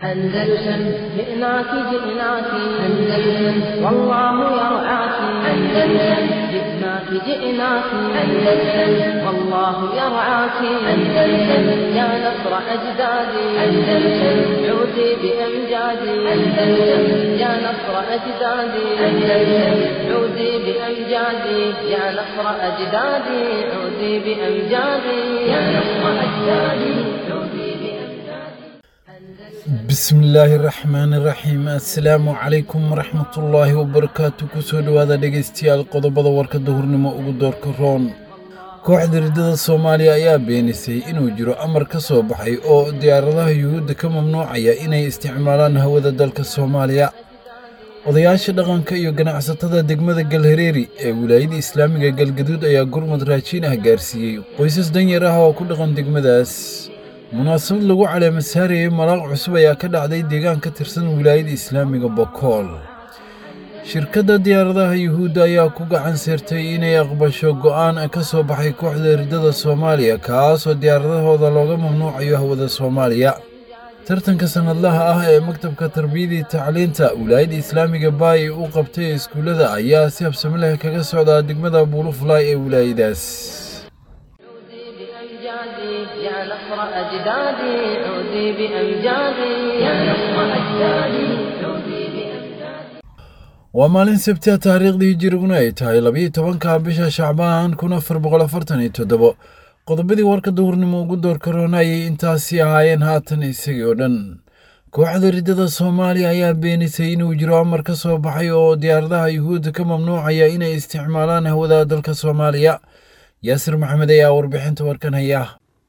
أندلسن جئناك جئناك أندلسن والله يرعاك أندلسن جئناك جئناك أندلسن والله يرعاك أندلسن يا نصر أجدادي أندلسن عودي بأمجادي أندلسن يا نصر أجدادي أندلسن عودي بأمجادي يا نصر أجدادي عودي بأمجادي يا نصر أجدادي عودي بأمجادي bismillaahi raxmaani raxiim assalaamu calaykum waraxmatullaahi wabarakaatu kusoo dhowaada dhegaystayaal qodobada warka duhurnimo ugu doorka roon kooxda riddada soomaaliya ayaa beenisay inuu jiro amar ka soo baxay oo diyaaradaha yuhuudda ka mamnuucaya inay isticmaalaan hawada dalka soomaaliya odayaasha dhaqanka iyo ganacsatada degmada galhareeri ee wilaayada islaamiga galgaduud ayaa gurmud raajiin ah gaarsiiyey qoysas danyar ah oo ku dhaqan degmadaas munaasabad lagu caleema saarayay malaaq cusub ayaa ka dhacday deegaan ka tirsan wilaayada islaamiga bokool shirkadda diyaaradaha yuhuudda ayaa ku gacan seertay inay aqbasho go'aan ka soo baxay kooxda riddada soomaaliya kaasoo diyaaradahooda looga mamnuucayo hawada soomaaliya tartanka sannadlaha ah ee maktabka tarbiyadii tacliinta wilaayada islaamiga baay u qabtay iskuullada ayaa si habsami leh kaga socdaa degmada buulufulaay ee wilaayadaas عودي بأمجادي يا نصر أجدادي عودي بأمجادي يا نصر أجدادي عودي بأمجادي waa maalin sabti ah taariikhdii hijiriguna ay tahay labiyo tobanka bisha shacbaan kun afar boqol afartan iyo toddobo qodobadii warka duhurnimo ugu doorka roonayay intaasi ahaayeen haatan isagii oo dhan kooxda riddada soomaaliya ayaa beenisay inuu jiro amar ka soo baxay oo diyaaradaha yuhuudda ka mamnuucaya inay isticmaalaan hawada dalka soomaaliya yaasir maxamed ayaa warbixinta warkan haya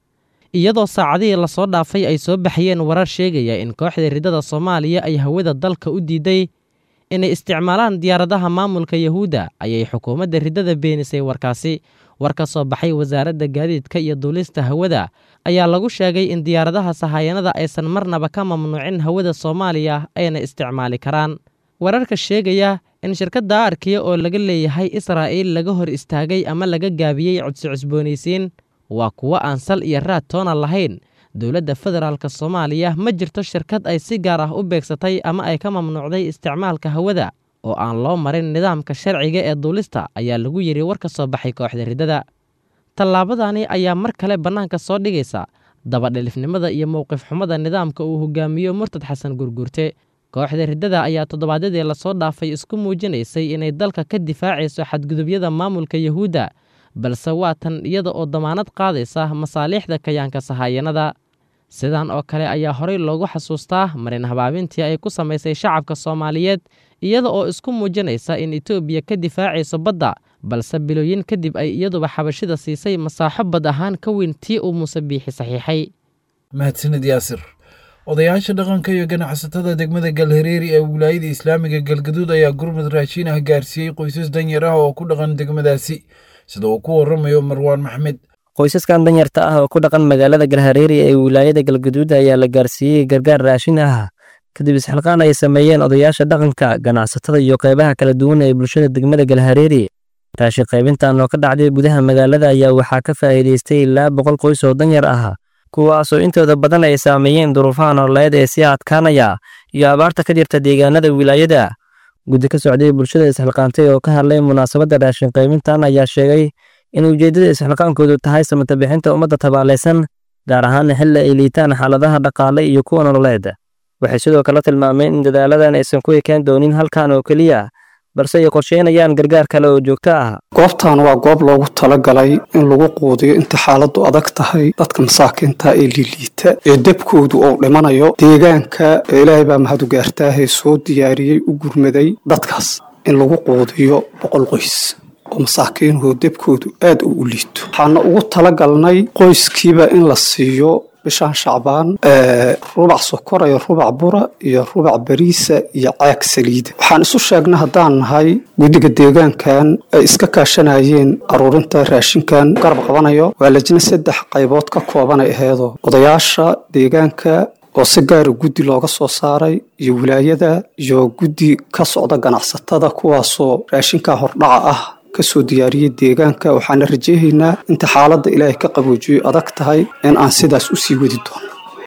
iyadoo saacadihii lasoo dhaafay ay soo baxayeen warar sheegaya in kooxda riddada soomaaliya ay hawada dalka u diiday inay isticmaalaan diyaaradaha maamulka yahuudda ayay xukuumadda riddada beenisay warkaasi war ka soo baxay wasaaradda gaadiidka iyo duulista hawada ayaa lagu sheegay in diyaaradaha sahayanada aysan marnaba ka mamnuucin hawada soomaaliya ayna isticmaali karaan wararka sheegaya in shirkadda arkiya oo laga leeyahay israa'iil laga hor istaagay ama laga gaabiyey codsi cusboonaysiin waa kuwo aan sal iyo raad toona lahayn dowladda federaalk soomaaliya ma jirto shirkad ay si gaar ah u beegsatay ama ay ka mamnuucday isticmaalka hawada oo aan loo marin nidaamka sharciga ee duulista ayaa lagu yidhi war ka soo baxay kooxda riddada tallaabadani ayaa mar kale bannaanka soo dhigaysa dabadhilifnimada iyo mowqif xumada nidaamka uu hogaamiyo murtad xasan gurgurte kooxda riddada ayaa toddobaadyadii lasoo dhaafay isku muujinaysay inay dalka ka difaacayso xadgudubyada maamulka yahuudda balse waa tan iyada oo damaanad qaadaysa masaaliixda kayaanka sahayanada sidan oo kale ayaa horey loogu xasuustaa marin habaabintii ay ku samaysay shacabka soomaaliyeed iyada oo isku muujinaysa in etoobiya ka difaacayso badda balse bilooyin kadib ay iyaduba xabashida siisay masaaxo bad ahaan ka weyn tii uu muuse biixi saxiixay mahadsanid yaasir odayaasha dhaqanka iyo ganacsatada degmada galhareeri ee wilaayada islaamiga galgaduud ayaa gurmud raashiin ah gaarsiiyey qoysas danyar ah oo ku dhaqan degmadaasi sida uu ku waramayo marwaan maxmed qoysaskan danyarta ah oo ku dhaqan magaalada galhareeri ee wilaayada galgaduud ayaa la gaarsiiyey gargaar raashin ah kadib isxilqaan ay sameeyeen odayaasha dhaqanka ganacsatada iyo qeybaha kala duwan ee bulshada degmada galhareeri raashin qaybintan oo ka dhacday gudaha magaalada ayaa waxaa ka faa'iidaystay ilaa boqol qoys oo danyar ah kuwaasoo intooda badan ay saameeyeen duruufaha nololeed ee sii adkaanaya iyo abaarta ka jirta deegaanada wilaayada guddi ka socday bulshada isxilqaantay oo ka hadlay munaasabadda raashin qaybintan ayaa sheegay in ujeeddada isxilqaankoodu tahay samata bixinta ummadda tabaalaysan gaar ahaana xilli ay liitaan xaaladaha dhaqaale iyo kuwa nololeed waxay sidoo kale tilmaameen in dadaaladan aysan ku ekeen doonin halkan oo keliya balse ay qorsheynayaan gargaar kale oo joogto ah goobtan waa goob loogu talagalay in lagu quudiyo inta xaaladdu adag tahay dadka masaakiinta ee liliita ee debkoodu uu dhimanayo deegaanka ilaahay baa mahadu gaartaahee soo diyaariyey u gurmaday dadkaas in lagu quudiyo boqol qoys oo masaakiinuhu debkoodu aad u u liito waxaana ugu talagalnay qoyskiiba in la siiyo bishaan shacbaan rubac sokora iyo rubac bura iyo rubac bariisa iyo caag saliida waxaan isu sheegnay haddaan nahay guddiga deegaankan ay iska kaashanayeen aruurinta raashinkan garab qabanayo waa lajna saddex qaybood ka koobanay aheedoo odayaasha deegaanka oo si gaara guddi looga soo saaray iyo wilaayada iyo guddi ka socda ganacsatada kuwaasoo raashinka hordhaca ah kasoo diyaariyey deegaanka waxaana rajaynaynaa inta xaaladda ilaahay ka qaboojiyo adag tahay in aan sidaas u sii wadi doono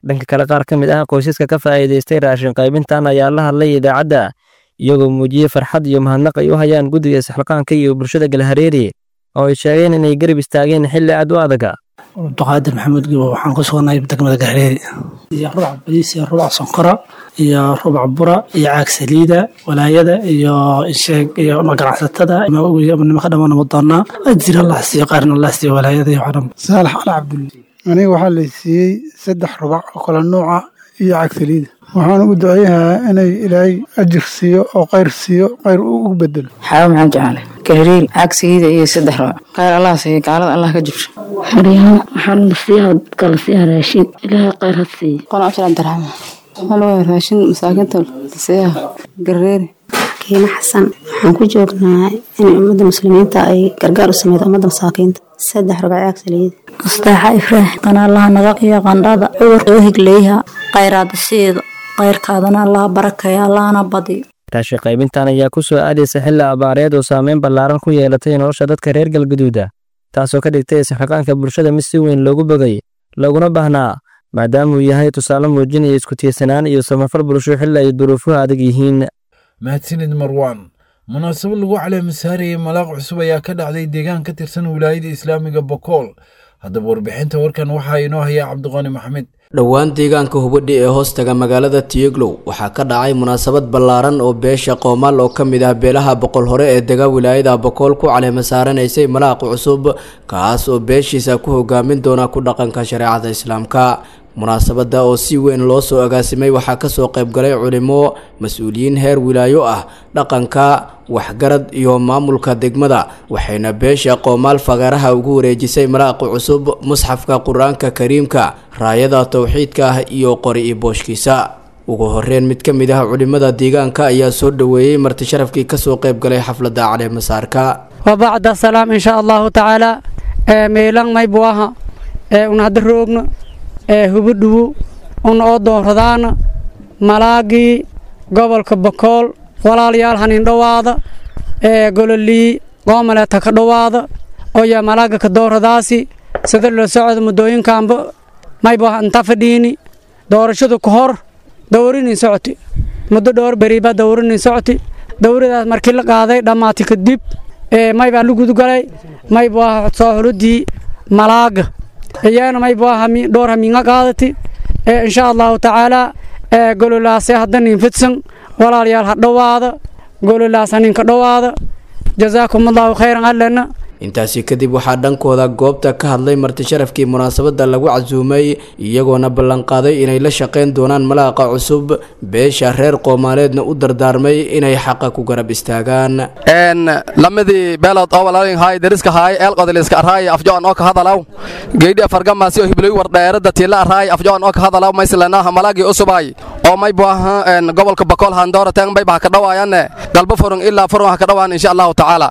dhanka kale qaar ka mid ah qoysaska ka faa'iidaystay raashin qaybintan ayaa la hadlay idaacadda iyagoo muujiyey farxad iyo mahadnaq ay u hayaan guddiga isxilqaanka iyo bulshada galhareeri oo ay sheegeen inay garab istaageen xilli aad u adaga abduqaadir maxamuud gibo waxaan ku suganahay degmada galhareeri iyo rubac bariis iyo rubac sonkora iyo rubac bura iyo caag saliida walaayada iyo insheeg iyo ganacsatada nimanka dhammaan nama doonaa ajir allah siiyo qaarna allah siiyo walaayada iyo waxdhan saalax ali cabdulle aniga waxaa la siiyey saddex rubac oo kala nuuca iyo caag saliida waxaan ugu duceeyahaa inay ilaahay ajir siiyo oo khayr siiyo khayr ugu bedelo xaawo maxaan jeclay kahriil cagsigiida iyo saddex rubac khayr allah siiyo gaalada allah ka jibsho xoryaha waxaan nasiiha kala siiha raashin ilaahay khayr ha siiyo qolo abshir cabdiraxmaan waxaa loo raashin masaakiinta siiha gareeri kiima xasan waxaan ku joognaa in ummadda muslimiinta ay gargaar u sameydo ummadda masaakiinta saddex rubac caag saliid mustaaxa ifraax qanaalaha naga iyo qandhada cudur oo higleeyaha khayraada siido khayrkaadana allaha barakeeya allahana badiyo raashin qaybintan ayaa ku soo aadaysa xilli abaareed oo saameyn ballaaran ku yeelatay nolosha dadka reer galgaduuda taasoo ka dhigtay isxilqaanka bulshada mid si weyn loogu bogay looguna baahnaa maadaama uu yahay tusaale muujinaya isku tiirsanaan iyo samafal bulsho xilli ay duruufuhu adag yihiin mahadsanid marwaan munaasabad lagu caleemasaarayay malaaq cusub ayaa ka dhacday deegaan ka tirsan wilaayada islaamiga bokool haddaba warbixinta warkan waxaa inoo hayaa cabdiqaani maxamed dhowaan deegaanka hubadhi ee hoostaga magaalada tiyeglow waxaa ka dhacay munaasabad ballaaran oo beesha qoomaal oo ka mid ah beelaha boqol hore ee dega wilaayada bokool ku caleema saaranaysay malaaq cusub kaas oo beeshiisa ku hogaamin doona ku dhaqanka shareecada islaamka munaasabadda oo si weyn loo soo agaasimay waxaa kasoo qaybgalay culimo mas-uuliyiin heer wilaayo ah dhaqanka waxgarad iyo maamulka degmada waxayna beesha qoomaal fagaaraha ugu wareejisay malaaqi cusub musxafka qur-aanka kariimka raayada towxiidka ah iyo qori i booshkiisa ugu horeyn mid ka mid ah culimada deegaanka ayaa soo dhoweeyey marti sharafkii kasoo qaybgalay xafladda caleemasaarka wabacda salaam insha allahu tacaala meelang maybuaha unahada roogno hubudhuwo un oo dooradaana malaagii gobolka bokool walaalayaal hanin dhowaada gololii goomaleeta ka dhowaada oya malaaga ka dooradaasi sida la socda muddooyinkaanba mayba inta fadhiini doorashadu ka hor dowrinin socoti muddo dhowr beriba dowrinin socoti dowradaas markii la qaaday dhammaati kadib maybaa la gudgalay mayba soo xuludii malaaga iyana mayba dhowr haminga qaadati insha allahu tacaala gololaase haddanin fidsan walaalayaal ha dhowaada gololaas haninka dhowaada jazaakum allahu khayran allena intaasi kadib waxaa dhankooda goobta ka hadlay marti sharafkii munaasabadda lagu casuumay iyagoona ballanqaaday inay la shaqayn doonaan malaaqa cusub beesha reer qoomaaleedna u dardaarmay inay xaqa ku garab istaagaan lamadii beelood oo walaalin haay dariska haay eelqodiliska arhaay afjoon oo ka hadalaw geydhi afargamaasi oo hiblay wardheerada tiila arhaay afjoon oo ka hadalaw mayslanaha malaagii usubay oo may buaha gobolka bakool handoorateen mayba ha ka dhawaayanne galbo furun ilaa furun ha ka dhawaan insha allahu tacaala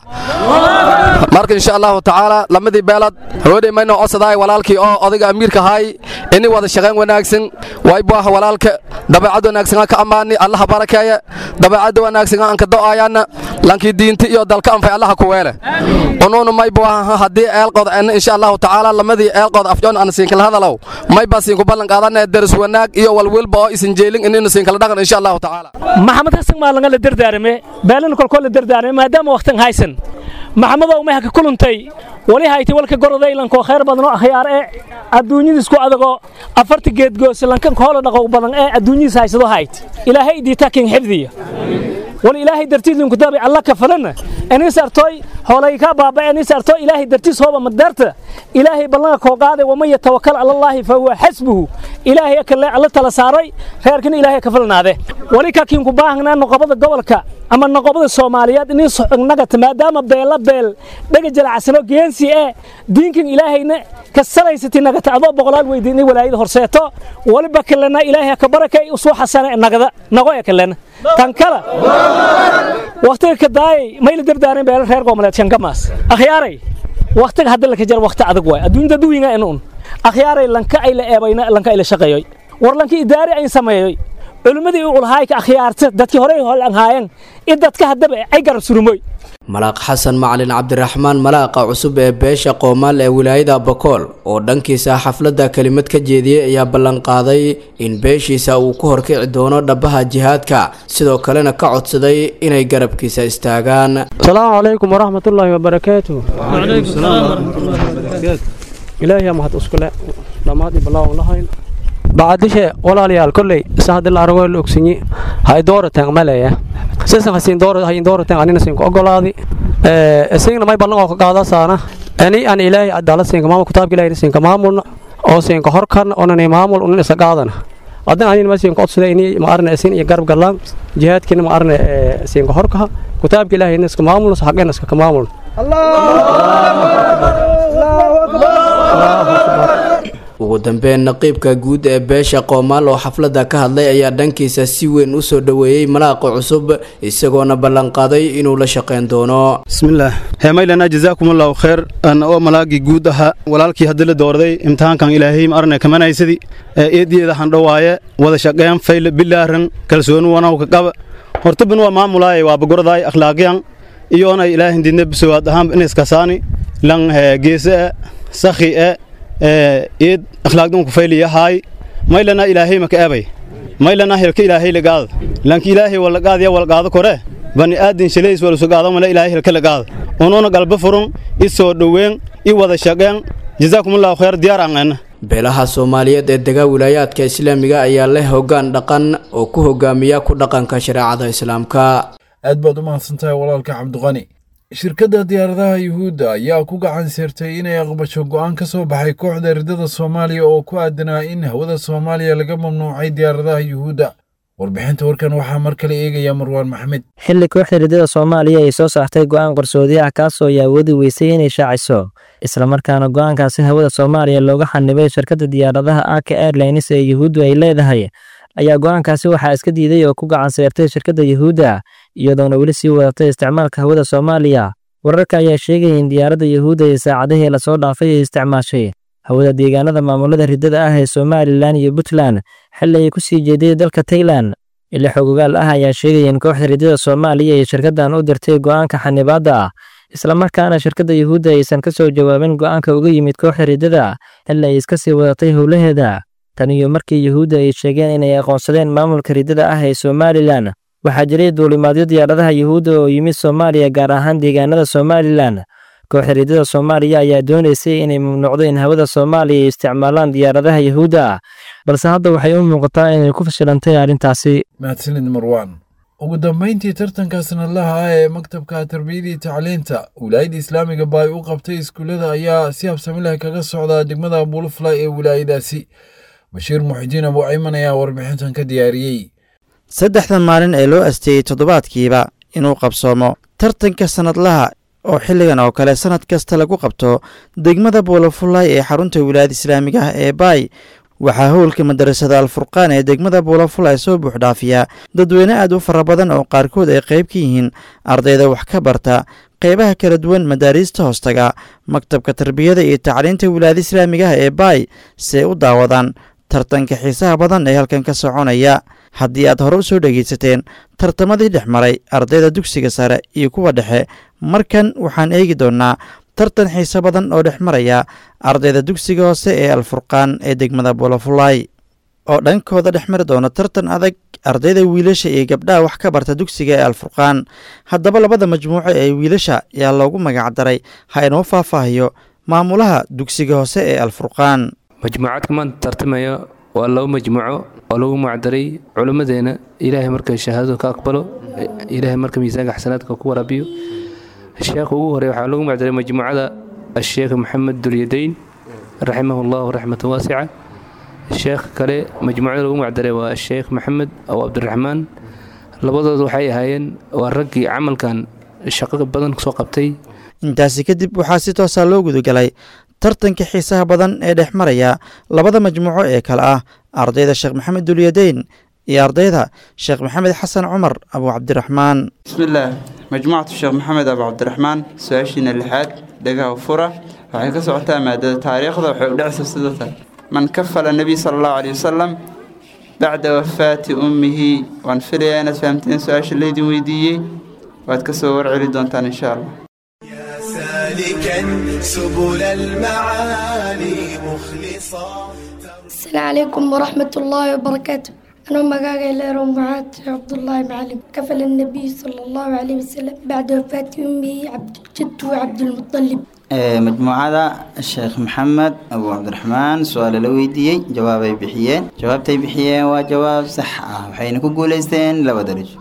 marka insha allahu tacaala lamadii beelood hooday mayno codsaday walaalkii oo odayga amiirka haay ini wada shaqayn wanaagsan way buaha walaalka dabeecad wanaagsan ka ammaani allaha barakeeye dabeecada wanaagsan aan ka do'ayana lankii diinta iyo dalka anfay allaha ku weele unuuna may buaha haddii eelqood en insha allahu tacaala lamadii eelqood afjoon aan siinkala hadalow may baa siinku ballan qaadane daris wanaag iyo walwilba oo isin jeelin inaynu siinkala dhaqan insha allahu tacaala maxamed xasan maalanga la dardaarame beelana kolkoo la dardaarame maadaama waqtan haysan maxamedow may haka kuluntay wali hayti walka gorodaylankoo khayr badanoo akhyaar ee adduunyadiisku adagoo afarta geedgoose lankan hoola dhaqow badan ee adduunyadiis haysado hayt ilaahay idiita kin xifdiya wal ilaahay dartiis linku dabi alla ka falana anis artoy hoolay ka baaba anis artoy ilaahay dartiis hooba madarta ilaahay ballanka koo qaaday waman yatawakkal ala allahi fa huwa xasbuhu ilaahay kale alla tala saaray reerkan ilaahay ka falnaade wali ka kinku baahnaa noqobada gobolka ama noqobada soomaaliyeed inin nagata maadaama beela beel dhaga jalacsano geensi ee diinkan ilaahayna ka salaysati nagata adoo boqolaal weydiin walaayada horseeto waliba kalena ilaahay ka barakay usoo xasana nagada nago ee kalena tan kala waqtiga ka daayay mayla dardaaran beela reer goboleed shankamaas akhyaaray waqtiga hadda la ka jar waqti adag waay adduunyada duwiga in un akhyaaray lanka ay la eebayna lanka ay la shaqeeyoy war lanka idaari ayn sameeyoy culimmadii u ulhaay ka akhyaarta dadkii horey holanhaayeen in dadka haddaba ay garab surumoy malaaq xasan macalin cabdiraxmaan malaaqa cusub ee beesha qoomaal ee wilaayada bakool oo dhankiisa xafladda kelimad ka jeediyey ayaa ballanqaaday in beeshiisa uu ku horkici doono dhabbaha jihaadka sidoo kalena ka codsaday inay garabkiisa istaagaan asalaamu calaykum waraxmatullaahi wabarakaatu ilaahiya mahad iskule dhammaadii ballaawan lahayn bacadishe walaalayaal kolley isa haddii la aragoo la ogsinyi hay doorateen maleya sisan hasiin doora hayin doorateen anina siin ku ogolaadi isagna may ballan oo ka qaada saana ani an ilaahay adala siinka maamul kitaabka ilaahay siinka maamulna oo siinka horkan onan maamul unin isa qaadana haddana anina ma siinka codsada ini ma arna isin iyo garab galaan jihaadkiina ma arna siinka horkaha kitaabka ilaahay iska maamulna xaqeena iska ka maamulna ugu dambeyn naqiibka guud ee beesha qoomaal oo xafladda ka hadlay ayaa dhankiisa si weyn u soo dhoweeyey malaaqa cusub isagoona ballanqaaday inuu la shaqayn doono bismillaah heemaylana jazaakum allahu khayr ana oo malaagii guud ahaa walaalkii haddii la doorday imtixaankan ilaahay ma arnay kamanaysadi ee eediyeeda handhowaaye wada shaqeyn fayle bilaaran kalsooni wanawka qaba hortabin waa maamulaaye waa bagordaay akhlaaqiyan iyoona ilaahin didna bisowaad ahaan inaskasaani lan geese sakhi e eed akhlaaqdunku fayliyahaay maylana ilaahay maka ebay maylana hilka ilaahay lagaada lanki ilaahay walagaadya walgaado kore bani aadin shalays walusugaado male ilaahay hilka lagaada ununa galba furun i soo dhoweyn i wada shaqeen jazaakumullahu khayr diyaar aangeena beelaha soomaaliyeed ee dega wilaayaadka islaamiga ayaa leh hoggaan dhaqan oo ku hogaamiya ku dhaqanka shareecada islaamka aad baad u mahadsantahay walaalka cabdiqani shirkadda diyaaradaha yuhuudda ayaa ku gacan seertay inay aqbasho go'aan ka soo baxay kooxda ridada soomaaliya oo ku aadanaa in hawada soomaaliya laga mamnuucay diyaaradaha yuhuudda warbixinta warkan waxaa mar kale eegaya marwaan maxmed xilli kooxda ridada soomaaliya ay soo saartay go'aan qarsoodi ah kaasoo ay awoodi weysay inay shaaciso islamarkaana go'aankaasi hawada soomaaliya looga xanibay shirkadda diyaaradaha aka airlines ee yuhuuddu ay leedahay ayaa go'aankaasi waxaa iska diiday oo ku gacan seertay shirkadda yuhuudda iyadoona weli sii wadatay isticmaalka hawada soomaaliya wararka ayaa sheegaya in diyaaradda yuhuudda ee saacadihii lasoo dhaafay ay isticmaashay hawada deegaanada maamulada riddada ah ee somalilan iyo puntland xilli ay ku sii jeeday dalka tailan ila xogogaal ah ayaa sheegaya in kooxda riddada soomaaliya ay shirkaddan u dirtay go'aanka xanibaadda ah islamarkaana shirkadda yuhuudda aysan ka soo jawaabin go'aanka uga yimid kooxda riddada xilli ay iska sii wadatay howlaheeda tan iyo markii yuhuudda ay sheegeen inay aqoonsadeen maamulka riddada ah ee somalilan waxaa jiray duulimaadyo diyaaradaha yuhuudda oo yimid soomaaliya gaar ahaan deegaanada somalilan kooxda riddada soomaaliya ayaa doonaysay inay mamnuucdo in hawada soomaaliya ay isticmaalaan diyaaradaha yuhuudda balse hadda waxay u muuqataa inay ku fashilantay arrintaasi mahadsanid marwaan ugu dambayntii tartanka sanadlaha ah ee maktabka tarbiyadii tacliinta wilaayadda islaamiga baay u qabtay iskuullada ayaa si habsami leh kaga socda degmada buulafly ee wilaayadaasi bashiir muxidiin abu cayman ayaa warbixintan ka diyaariyey saddexdan maalin ee loo asteeyey toddobaadkiiba inuu qabsoomo tartanka sannadlaha oo xilligan oo kale sannad kasta lagu qabto degmada buulafulay ee xarunta wilaayada islaamiga ah ee baay waxaa howlka madarasada alfurqaan ee degmada buulafulay soo buuxdhaafiya dadweyne aad u fara badan oo qaarkood ay qayb ka yihiin ardayda wax ka barta qaybaha kala duwan madaariista hoostaga maktabka tarbiyada iyo tacliinta wilaayada islaamiga ah ee baay si ay u daawadaan tartanka xiisaha badan ee halkan ka soconaya haddii aad hore u soo dhegaysateen tartamadii dhex maray ardayda dugsiga sare iyo kuwa dhexe markan waxaan eegi doonnaa tartan xiise badan oo dhex maraya ardayda dugsiga hoose ee alfurqaan ee degmada bolofulay oo dhankooda dhex mari doona tartan adag ardayda wiilasha iyo gabdhaha wax ka barta dugsiga ee alfurqaan haddaba labada majmuuco ee wiilasha ayaa loogu magacdaray ha inoo faahfaahiyo maamulaha dugsiga hoose ee alfurqaan majmuucaadka maanta tartamaya waa laba majmuuco oo lagu magacdaray culimmadeena ilaahay marka shahaadadu ka aqbalo ilaahay marka miisaanka xasanaadka ku waraabiyo sheekha ugu horey waxaa lagu magacdaray majmuucada asheekh maxamed dulyadayn raximahu llahu raxmatan waasica sheekh kale majmuucada lagu magacdaray waa asheekh maxamed aw cabdiraxmaan labadooda waxay ahaayeen waa raggii camalkan shaqo badan soo qabtay intaasi kadib waxaa si toosaa loo gudagalay tartanka xiisaha badan ee dhex maraya labada majmuuco ee kale ah ardayda sheekh maxamed dulyadayn iyo ardayda sheekh maxamed xasan cumar abu cabdiraxmaan bismillaah majmuucatu sheekh maxamed abu cabdiraxmaan su-aashiina lixaad dhagaha fura waxay ka socotaa maadada taariikhda waxay u dhacaysa sidatan man kafala nebiy sala allahu caleyhi wasalam bacda wafaati ummihi waan filayaa inaad fahamteen su-aasha laydin weydiiyey waad ka soo warceli doontaan insha allah سالكا سبل المعالي مخلصا السلام عليكم ورحمة الله وبركاته أنا مقاقي ليرو معاد عبد الله معلم كفل النبي صلى الله عليه وسلم بعد وفاة أمي عبد الجد وعبد المطلب majmuucada sheekh maxamed abu cabdiraxmaan su-aale la weydiiyey jawaabay bixiyeen jawaabtay bixiyeen waa jawaab sax ah waxayna ku guuleysteen laba darajo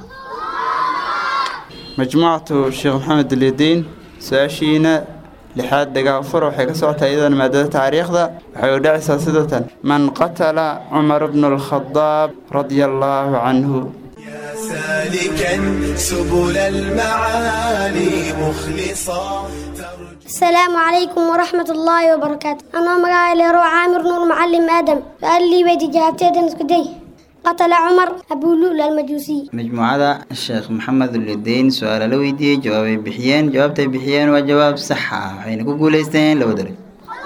majmuucatu sheekh maxamed ulyadiin su-aashiina lixaad dhagaafur waxay ka socotaa iyadana maadada taariikhda waxay u dhacaysaa sidatan man qatala cumar bnu alkhadaab radia allaahu canhu سالكا سبل المعالي مخلصا السلام عليكم ورحمة الله وبركاته أنا مقاعد ليرو عامر نور معلم آدم قال لي بيتي جابتي اسكدي قتل عمر أبو لؤلؤ المجوسي majmuucada sheekh maxamed ulyadiin su-aale la weydiiyey jawaabay bixiyeen jawaabtay bixiyeen waa jawaab sax ah waxayna ku guuleysteen laba darajo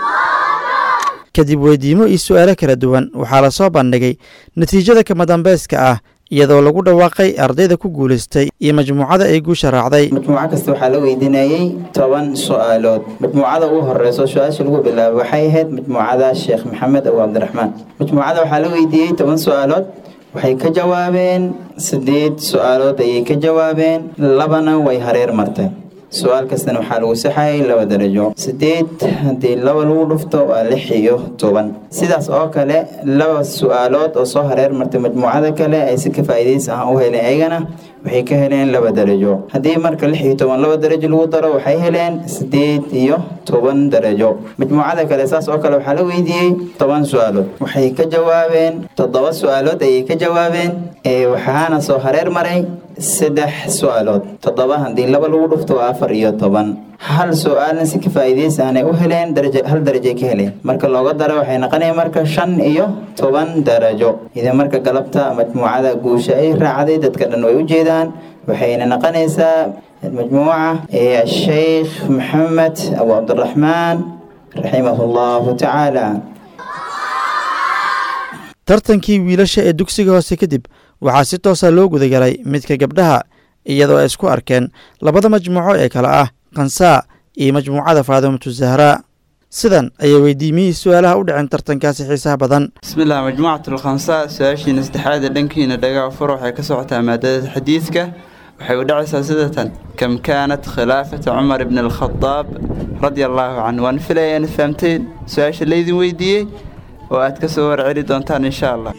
kadib weydiimo iyo su'aalo kala duwan waxaa la soo bandhigay natiijada kama dambayska ah iyadoo lagu dhawaaqay ardayda ku guulaystay iyo majmuucada ay guusha raacday majmuuco kasta waxaa la weydiinayey toban su-aalood majmuucada ugu horeyso su-aasha lagu bilaabo waxay ahayd majmuucada sheekh maxamed abu cabdiraxmaan majmuucada waxaa la weydiiyey toban su-aalood waxay ka jawaabeen sideed su-aalood ayay ka jawaabeen labana way hareer marteen su-aal kastana waxaa lagu saxayay laba darajo sideed haddii laba lagu dhufto waa lix iyo toban sidaas oo kale laba su-aalood oo soo hareer martay majmuucada kale ay si ka faa'iidaysi ah u heleen ayagana waxay ka heleen laba darajo haddii marka lix iyo toban laba darajo lagu daro waxay heleen sideed iyo toban darajo majmuucada kale saas oo kale waxaa la weydiiyey toban su-aalood waxay ka jawaabeen toddoba su-aalood ayay ka jawaabeen ee waxaana soo hareer maray saddex su-aalood toddoba haddii laba lagu dhufto waa afar iyo toban hal su-aalna si ka faa'iidaysi aanay u heleen darajo hal darajay ka heleen marka looga daro waxay noqonaya marka shan iyo toban darajo idan marka galabta majmuucada guusha ay raacday dadka dhan way u jeedaan waxayna noqonaysaa majmuuca ee sheekh maxamed abu cabdiraxmaan raximahu allahu tacaala tartankii wiilasha ee dugsiga hoose kadib waxaa si toosa loo gudagalay midka gabdhaha iyadoo ay isku arkeen labada majmuuco ee kale ah kansaa iyo majmuucada faadimatu zahraa sidan ayay weydiimiyihii su-aalaha u dhiceen tartankaasi xiisaha badan bismillaah majmuucat alkhamsa su-aashiina saddexaad ee dhankiina dhagaa fur waxay ka socotaa maadada xadiidka waxay u dhacaysaa sidatan kam kaanat khilaafata cumar ibn alkhadaab radia allaahu canhu waan filaya inaad fahamteen su-aasha laydin weydiiyey oo aad ka soo warceli doontaan insha allah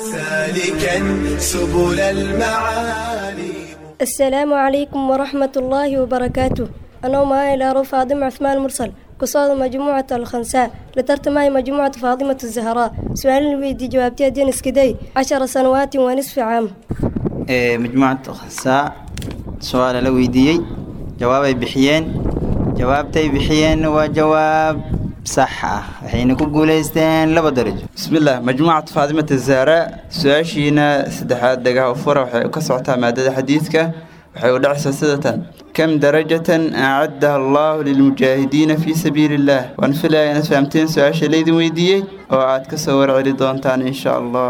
سالكا سبل المعالي السلام عليكم ورحمة الله وبركاته أنا معي إلى فاطمة عثمان مرسل قصاد مجموعة الخنساء لترت معي مجموعة فاطمة الزهراء سؤال الويدي جوابتي دين اسكدي عشر سنوات ونصف عام ee majmuucada khasaa su-aala la weydiiyey jawaabay bixiyeen jawaabtay bixiyeen waa jawaab sax ah waxayna ku guuleysteen laba darajo bismillaah majmuucat faadimata zahra su-aashiina saddexaad dhagaha u fura waxay ka socotaa maadada xadiidka waxay u dhacaysaa sidatan kam darajatan acaddaha allahu lilmujaahidiina fii sabiili illaah waan filaya inaad fahamteen su-aasha laydin weydiiyey oo aad ka soo warceli doontaan insha allah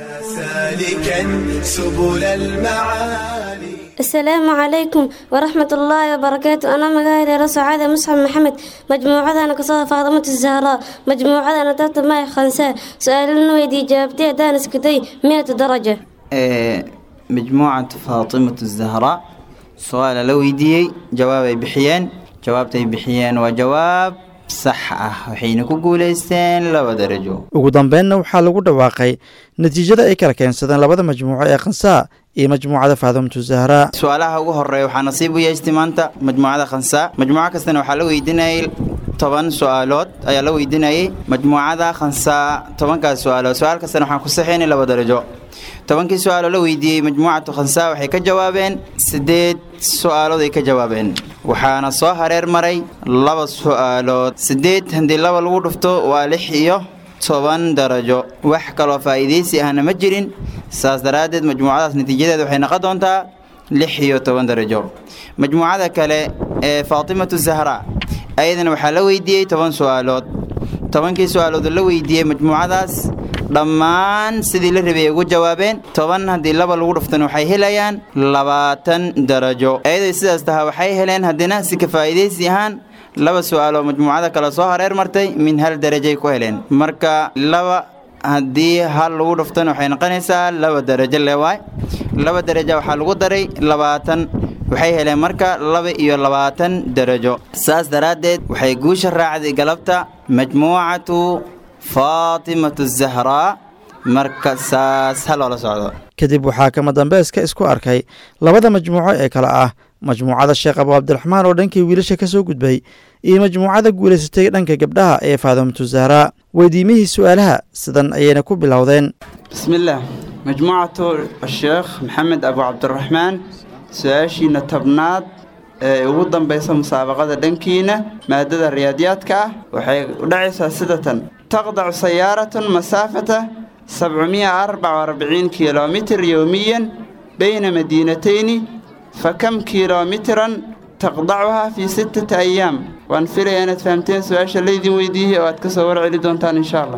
سالكا سبل المعالي السلام عليكم ورحمة الله وبركاته أنا مقاهد سعادة مصعب محمد مجموعة أنا قصة فاطمة الزهراء مجموعة أنا تحت معي خنساء سؤال ويدي جابتي دانس كدي مئة درجة ee majmuucatu faatimatu zahraa su-aala la weydiiyey jawaabay bixiyeen jawaabtay bixiyeen waa jawaab sax ah waxayna ku guuleysteen laba darajo ugu dambeynna waxaa lagu dhawaaqay natiijada ay kala keensadeen labada majmuuco ee khansaa iyo majmuucada faadimatu zahraa su-aalaha ugu horeeya waxaa nasiib u yeeshtay maanta majmuucada khansaa majmuuco kastana waxaa la weydiinayay toban su-aalood ayaa la weydiinayay majmuucada khansaa tobankaas su-aalood su-aal kastana waxaan ku saxaynay laba darajo tobankii su-aaloo la weydiiyey majmuucatu khansaa waxay ka jawaabeen sideed su-aalood ay ka jawaabeen waxaana soo hareer maray laba su-aalood sideed haddii laba lagu dhufto waa lix iyo toban darajo wax kaloo faa'iidaysi ahna ma jirin saas daraaddeed majmuucadaas natiijadeeda waxay noqon doontaa lix iyo toban darajo majmuucada kale ee faatimatu zahraa ayadana waxaa la weydiiyey toban su-aalood tobankii su-aalood oo la weydiiyey majmuucadaas dhammaan sidii la rabay ay ugu jawaabeen toban haddii laba lagu dhuftana waxay helayaan labaatan darajo ayaday sidaas tahaa waxay heleen haddana si ka faa'iidaysi ahaan laba su'aaloo majmuucada kale soo hareer martay min hal darajay ku heleen marka laba haddii hal lagu dhuftana waxay noqonaysaa laba darajo lewaay laba darajo waxaa lagu daray labaatan waxay heleen marka laba iyo labaatan darajo saas daraaddeed waxay guusha raacday galabta majmuucatu faatimatu zahraa marka saas ha loola socdo kadib waxaa kama dambayska isku arkay labada majmuuco ee kale ah majmuucada sheekh abu cabdiraxmaan oo dhankii wiilasha ka soo gudbay iyo majmuucada guulaysatay dhanka gabdhaha ee faadimatu zahraa weydiimihii su'aalaha sidan ayayna ku bilowdeen bismillaah majmuucatu sheekh maxamed abu cabdiraxmaan su-aashiina tobnaad ee ugu dambaysa musaabaqada dhankiina maadada riyaadiyaadka ah waxay u dhacaysaa sida tan taqdacu sayaaratun masaafata sabcumiya arbaca arbiciin kilomitir yowmiyan bayna madiinatayni fakam kilomitran taqdacuhaa fii sittati ayaam waan filaya inaad fahamteen su-aasha laydin weydiiyey oo aad ka soo warceli doontaan insha allah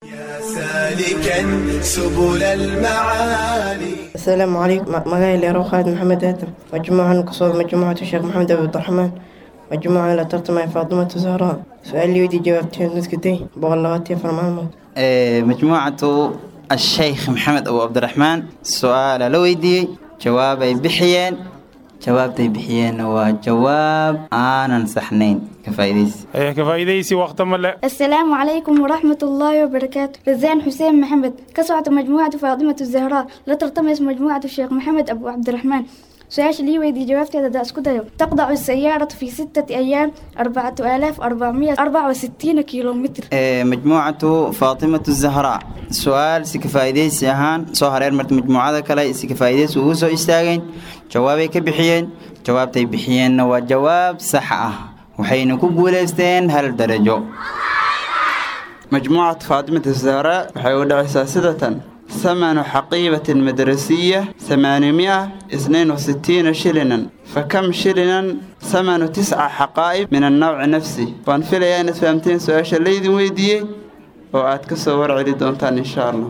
سالكا سبل المعالي السلام عليكم مقايل يا خالد محمد آدم مجموعة كصوت مجموعة الشيخ محمد أبو عبد الرحمن مجموعة لا ترتمى فاطمة الزهراء سؤال لي ودي جاوبتين نسكتي بغلغتي فرمان آه، مجموعة الشيخ محمد أبو عبد الرحمن سؤال لويدي جواب بحيين jawaabtay bixiyeen waa jawaab aanan saxnayn kafaa'idaysi كفايديسي وقت ملا السلام عليكم ورحمة الله وبركاته رزان حسين محمد كسعة مجموعة فاطمة الزهراء لا ترتمس مجموعة الشيخ محمد أبو عبد الرحمن سؤال لي ويدي جوابتي هذا داس كده تقطع السيارة في ستة أيام أربعة آلاف أربعمية أربعة وستين كيلومتر آه، مجموعة فاطمة الزهراء سؤال سكفايديسي أهان سو هرير مرت مجموعة كلا سكفايديس وهو استاغين جوابي كبحيين جوابتي بحيين وجواب صح آه وحين كوغولستين هل درجو مجموعة فاطمة الزهراء وحيود أساسدة ثمن حقيبة مدرسية ثمانمائة اثنين وستين شلنا فكم شلنا ثمن تسع حقائب من النوع نفسه وان في ليانة فهمتين سؤال الليذي ويدي وأتكسر ورعي دونتان إن شاء الله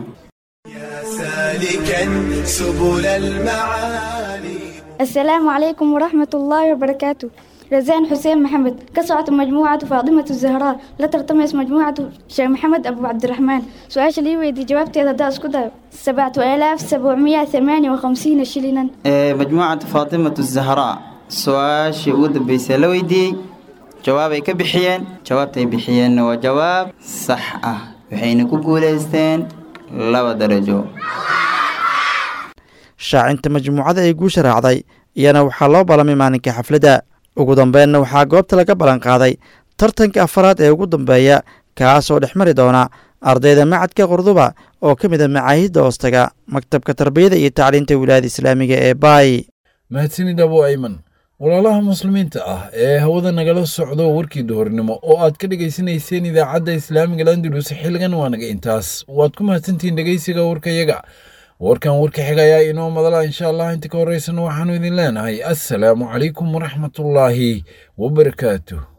سالكا سبل المعالي السلام عليكم ورحمة الله وبركاته رزان حسين محمد كسعة مجموعة فاطمة الزهراء لا ترتمس مجموعة شيخ محمد أبو عبد الرحمن سؤال لي ويدي جوابتي هذا داس كده سبعة آلاف سبعمية ثمانية وخمسين شلنا آه، مجموعة فاطمة الزهراء سؤال شهود بيسلويدي جوابي كبحيين جوابتي بحيين وجواب صح آه وحين كوغوليستين لaba darajo shaacinta majmuucada ay guusha raacday iyana waxaa loo ballamay maalinka xafladda ugu dambeynna waxaa goobta laga ballan qaaday tartanka afaraad ee ugu dambeeya kaas oo dhex mari doona ardayda macadka qurduba oo ka mid a macaahidda hoostaga maktabka tarbiyada iyo tacliinta wilaayada islaamiga ee baay mahadsanid abo ayman walaalaha muslimiinta ah ee hawada nagala socdo warkii duhurnimo oo aad ka dhegaysanayseen idaacadda islaamiga landulus xilligan waa naga intaas waad ku mahadsantihiin dhegaysiga warkayaga warkan warka xiga ayaa inoo madala insha allah inta ka horeysana waxaanu idin leenahay assalaamu calaykum waraxmatullaahi wabarakaatuh